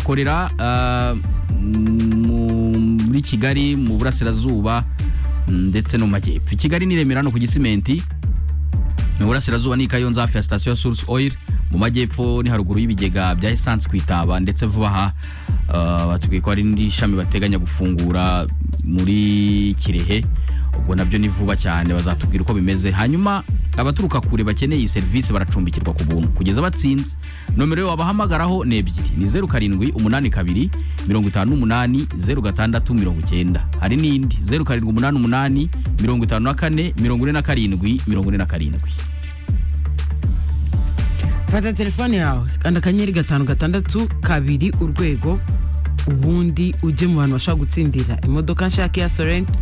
bakorera muri kigali mu burasirazuba ndetse no mu majyepfo kigali ni remera hano ku gisimenti mu burasirazuba ni kayonza hafi ya sitasiyo ya source oil mu majyepfo ni haruguru y'ibigega bya esanse ku itaba ndetse vuba aha batubwiye ko hari n'indi shami bateganya gufungura muri kirehe ubwo nabyo ni vuba cyane bazatubwira uko bimeze hanyuma abaturuka kure bakeneye iyi serivisi baracumbikirwa ku buntu kugeza batsinze nomero wabahamagaraho ni ebyiri ni zeru karindwi umunani kabiri mirongo itanu n'umunani zeru gatandatu mirongo icyenda hari n'indi zeru karindwi umunani umunani mirongo itanu na kane mirongo ine na karindwi mirongo ine na karindwi fata telefone yawe kanda akanyenyeri gatanu gatandatu kabiri urwego ubundi ujye mu bantu bashobora gutsindira imodoka nshya ya sorento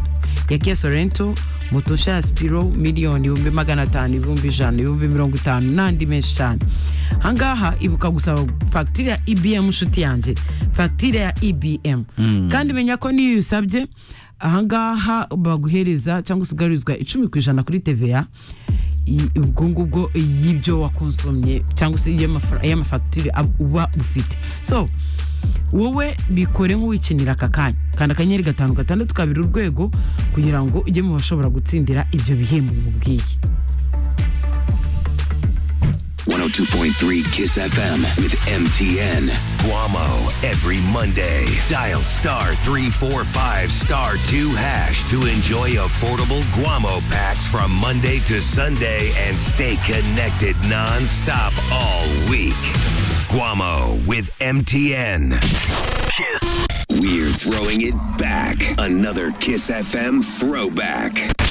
ya kia sorento moto nshya ya sipiro miliyoni ibihumbi magana atanu ibihumbi ijana ibihumbi mirongo itanu n'andi menshi cyane ahangaha ibuka gusaba fagitire ya ibm nshuti yanjye fagitire ya ibm kandi menya ko n'iyo usabye ahangaha baguhereza cyangwa se ugarurizwa icumi ku ijana kuri tva ubwo ngubwo y'ibyo wakonsomye cyangwa se y'amafagitire uba ufite so wowe bikore nk'uwikinira aka kanya kanda akanyenyeri gatanu gatandatu kabiri urwego kugira ngo ujye mu bashobora gutsindira ibyo bihembo mubwiye 102.3 Kiss FM with MTN. Guamo every Monday. Dial star 345 star 2 hash to enjoy affordable Guamo packs from Monday to Sunday and stay connected nonstop all week. Guamo with MTN. Kiss. We're throwing it back. Another Kiss FM throwback.